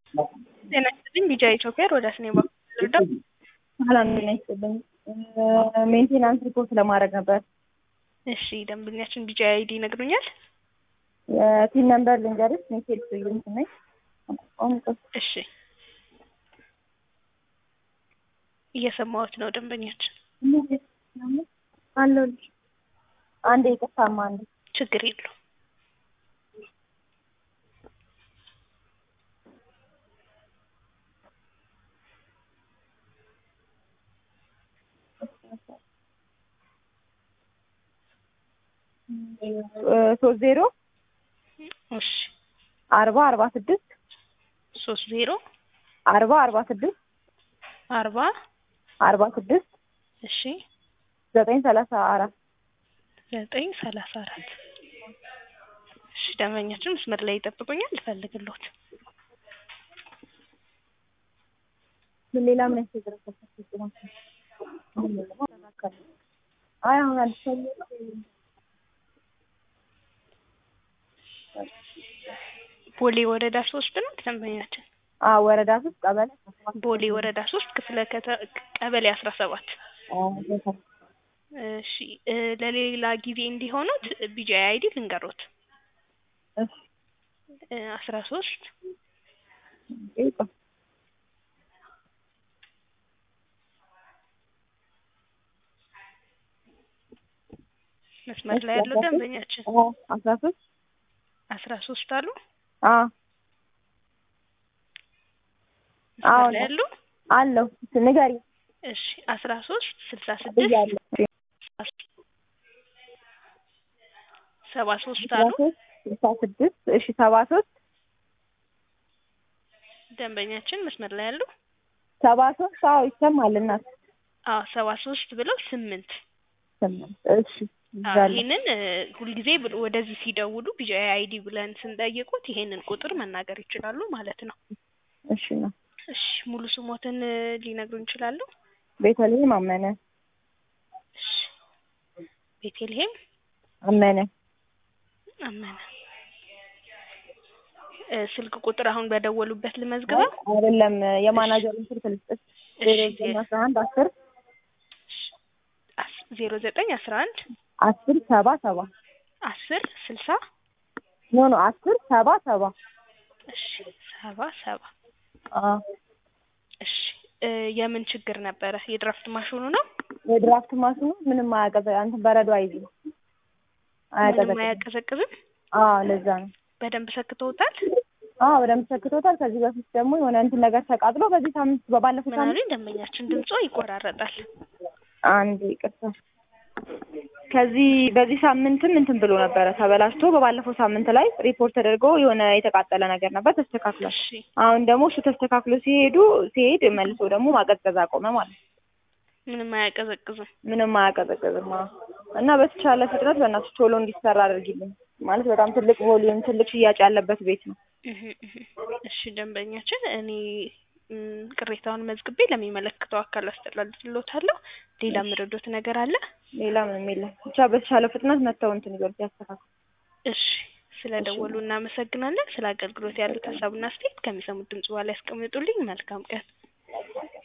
ጤና ይስጥልኝ ቢጃ ኢትዮጵያ ሮዳስ ነኝ በኩል ልርዳው? ሰላም ጤና ይስጥልኝ። ሜንቴናንስ ሪፖርት ለማድረግ ነበር። እሺ ደንበኛችን ቢጃ አይዲ ይነግሩኛል? የቲን ነምበር ልንገርሽ። ሜሴጅ ስዩም ነኝ። እሺ እየሰማሁት ነው ደንበኛችን። አለሁልሽ። አንዴ ይቅርታማ አንዴ ችግር የለው ሶስት ዜሮ እሺ አርባ አርባ ስድስት ሶስት ዜሮ አርባ አርባ ስድስት አርባ አርባ ስድስት እሺ ዘጠኝ ሰላሳ አራት ዘጠኝ ሰላሳ አራት እሺ ደንበኛችን መስመር ላይ ይጠብቁኛል ልፈልግልዎት ምን ሌላ ምን ያስቸግረው? አይ አሁን አዲስ ቦሌ ወረዳ ሶስት ነው ደንበኛችን አ ወረዳ ሶስት ቀበሌ ቦሌ ወረዳ ሶስት ክፍለ ከተ ቀበሌ አስራ ሰባት እሺ እ ለሌላ ጊዜ እንዲሆኑት ቢጂአይ አይዲ ልንገሮት አስራ ሶስት መስመር ላይ ያለው ደንበኛችን አስራ ሶስት አስራ ሶስት አሉ አ መስመር ላይ ያሉ አለው ንገሪ እሺ አስራ ሶስት ስልሳ ስድስት እያለ ሰባ ሶስት አሉ ስልሳ ስድስት እሺ ሰባ ሶስት ደንበኛችን መስመር ላይ ያሉ ሰባ ሶስት አዎ ይሰማል እናት አዎ ሰባ ሶስት ብለው ስምንት ስምንት እሺ አዎ ይዛለሁ ይሄንን እ ሁልጊዜ ብ- ወደዚህ ሲደውሉ ቢጂአይ አይዲ ብለን ስንጠይቁት ይሄንን ቁጥር መናገር ይችላሉ ማለት ነው። እሺ ነው እሺ ሙሉ ስሞትን እ ሊነግሩን ይችላሉ? ቤተልሔም አመነ እሺ ቤተልሔም አመነ አመነ እ ስልክ ቁጥር አሁን በደወሉበት ልመዝግበው? አይደለም የማናጀሩን ስልክ ልስጥሽ ዜሮ ዘጠኝ አስራ አንድ አስር አስ- ዜሮ ዘጠኝ አስራ አንድ አስር ሰባ ሰባ አስር ስልሳ ኖ ኖ አስር ሰባ ሰባ እሺ ሰባ ሰባ አዎ እሺ እ የምን ችግር ነበረ? የድራፍት ማሽኑ ነው? የድራፍት ማሽኑ ምንም አያቀዘ እንትን በረዶ አይዝም ምንም አያቀዘቅዝም አያቀዘቅዝም? አዎ ለዛ ነው በደንብ ሰክተውታል? አዎ በደንብ ሰክቶታል ከዚህ በፊት ደግሞ የሆነ እንትን ነገር ተቃጥሎ በዚህ ሳምንት በባለፈው ምን ሳምንት አሉኝ? ደንበኛችን ድምጾ ይቆራረጣል። አንድ ይቅርታ ከዚህ በዚህ ሳምንትም እንትን ብሎ ነበረ ተበላሽቶ በባለፈው ሳምንት ላይ ሪፖርት ተደርጎ የሆነ የተቃጠለ ነገር ነበር ተስተካክሏል እሺ አሁን ደግሞ እሱ ተስተካክሎ ሲሄዱ ሲሄድ መልሶ ደግሞ ማቀዝቀዝ አቆመ ማለት ነው ምንም አያቀዘቅዝም። ምንም አያቀዘቅዝም አዎ እና በተቻለ ፍጥነት በእናትሽ ቶሎ እንዲሰራ አድርጊልኝ ማለት በጣም ትልቅ ቮሊዩም ትልቅ ሽያጭ ያለበት ቤት ነው እህ እህ እሺ ደንበኛችን እኔ ም፣ ቅሬታውን መዝግቤ ለሚመለከተው አካል አስተላልፍልዎታለሁ። ሌላ የምረዶት ነገር አለ? ሌላ ምንም የለም ብቻ በተቻለ ፍጥነት መተው እንትን ይበሉት ያስተካክሉ እሺ ስለ ደወሉ እናመሰግናለን። ስለ አገልግሎት ያሉት ሀሳብና አስተያየት ከሚሰሙት ድምጽ በኋላ ያስቀምጡልኝ። መልካም ቀን።